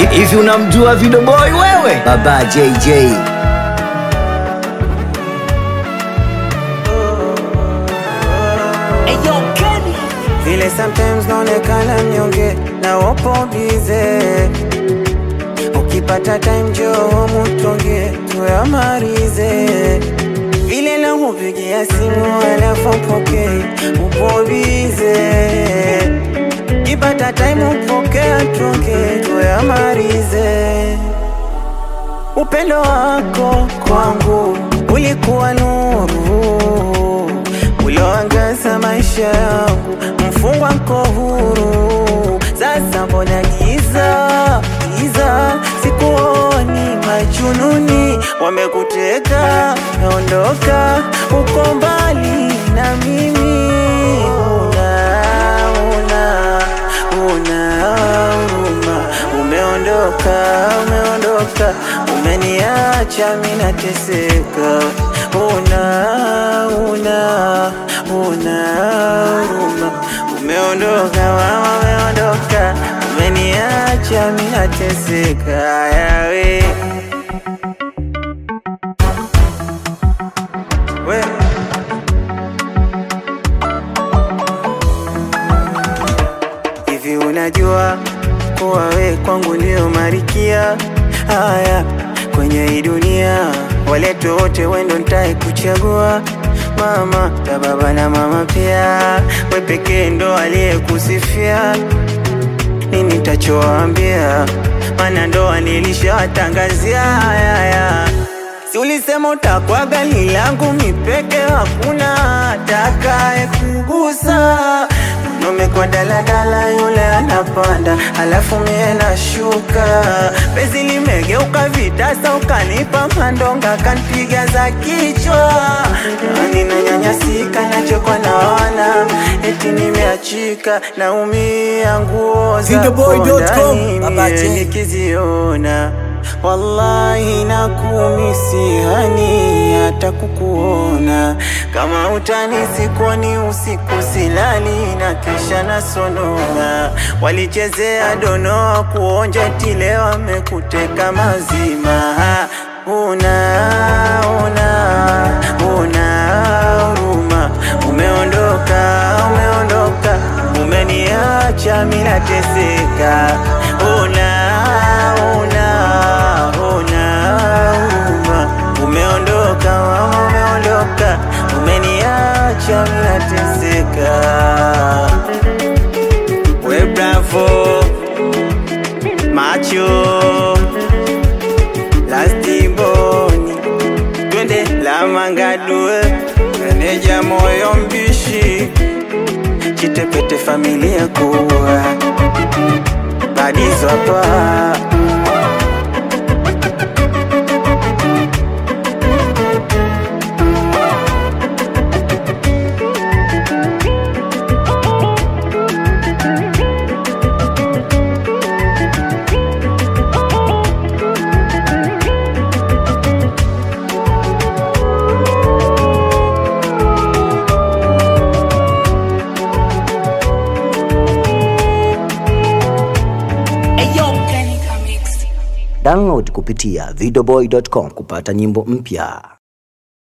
Hivi unamjua Video Boy wewe? Baba JJ. vile sometimes naonekana mnyonge na wapo bize ukipata time joo mutonge tuyamarize vile nakupigia simu alafu poke upo bize kipata time upokea tuonge tuyamarize upendo wako kwangu ulikuwa nuru ulioangaza maisha yangu, mfungwa nko huru. Sasa mbona giza giza, sikuoni majununi wamekuteka, naondoka uko mbali na mimi, una una una huruma, umeondoka umeondoka, umeniacha mimi nateseka, una una una huruma, umeondoka mama, umeondoka, umeniacha mimi nateseka, yawe we Hivi unajua kuwa we kwangu ndio marikia haya kwenye hii dunia, walete wote wendo ntae kuchagua mama ta baba na mama pia, we pekee ndo aliyekusifia nini tachoambia, mana ndoa nilishawatangazia haya Si ulisema utakuwa gali langu mipeke, hakuna atakaye kugusa. Mwanaume kwa daladala, yule anapanda, alafu mie nashuka. Penzi limegeuka vitasa, ukanipa mandonga, kanpiga za kichwa. Nani nanyanyasika, nachekwa naona eti nimeachika, naumia nguo zako Videoboy.com, ndani Baba mie J. nikiziona wallahi nakumisi hani hata kukuona kama utani sikuoni usiku silali na kisha nasonona walichezea donoa kuonja tile wamekuteka mazima una una una huruma umeondoka umeondoka umeniacha mimi nateseka una una una huruma umeondoka mama umeondoka umeniacha mimi nateseka we bravo macho lastiboni twende la mangadue meneja moyo mbishi chitepete familia kuwa badizo hapa Download kupitia videoboy.com kupata nyimbo mpya.